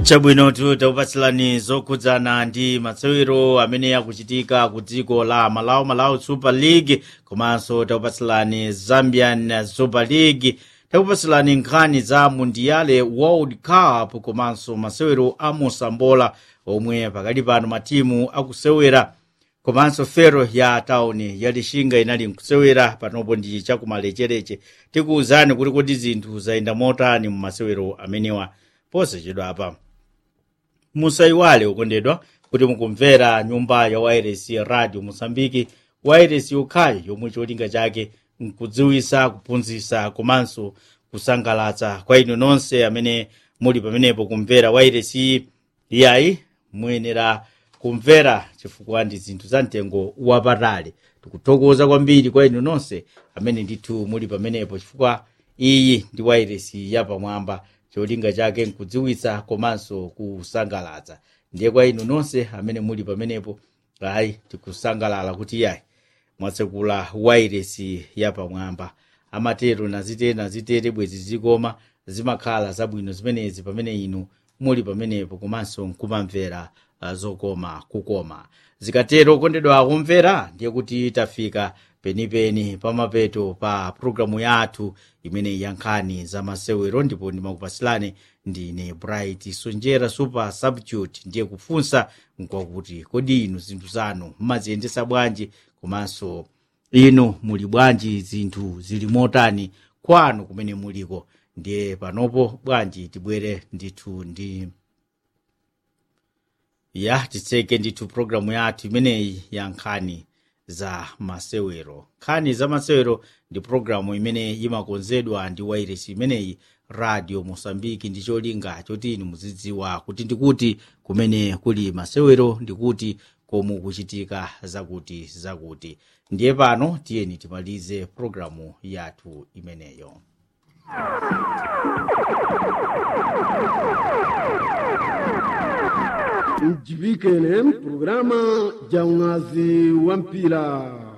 chabwinotu takupatsilani zokhudzana ndi masewero amene akuchitika ku dziko la malawi malawi super league komanso takupatsilani zambian super league takupatsilani nkhani za mundiale world cup komanso masewero a mosambola omwe pakali pano matimu akusewera komanso fero ya tauni ya lixinga inali nkusewera panopo ndi chakumalechereche tikuwuzani kuti kodi zinthu zayenda motani mu masewero amenewa posachedwa apa musayiwale ukondedwa kuti mukumvera nyumba ya wairesi radio mosambiki wairesi yokhayo yomwe cholinga chake nkudziwisa kuphunzitsa komanso kusangalatsa kwa inu nonse amene muli pamenepo kumvera wairesi iyayi muyenera kumvera chifukwa ndi zinthu za mtengo wapatali tikuthokoza kwambiri kwa inu nonse amene ndithu muli pamenepo chifukwa iyi ndi wairesi yapamwamba cholinga chake nkudziwitsa komanso kusangalatsa ndiye kwa inu nonse amene muli pamenepo ayi tikusangalala kuti yayi mwatsekula wairesi yapamwamba amatero nazitere nazitere bwezi zikoma zimakhala zabwino zimenezi pamene inu muli pamenepo komanso nkumamvera uh, zokoma kukoma zikatero kondedwa akumvera ndiye kuti tafika penipeni pamapeto pa programu yathu imene yankhani za masewero ndipo ndimakupasilani ndine bright sonjera super substitute ndiye kufunsa nkwakuti kodi inu zinthu zanu mmaziyendesa bwanji komanso inu muli bwanji zinthu zili motani kwanu kumene muliko ndiye panopo bwanji tibwere ndithu ndi ya titseke ndithu programu yathu imeneyi ya nkhani za masewero nkhani za masewero ndi programu imene imakonzedwa ndi wairesi imeneyi radio mosambiki ndi cholinga choti inu muzidziwa kuti ndikuti kumene kuli masewero ndikuti komu kuchitika zakuti zakuti ndiye pano tiyeni timalize programu yathu imeneyo mjibike ne programa ja unazi wa mpira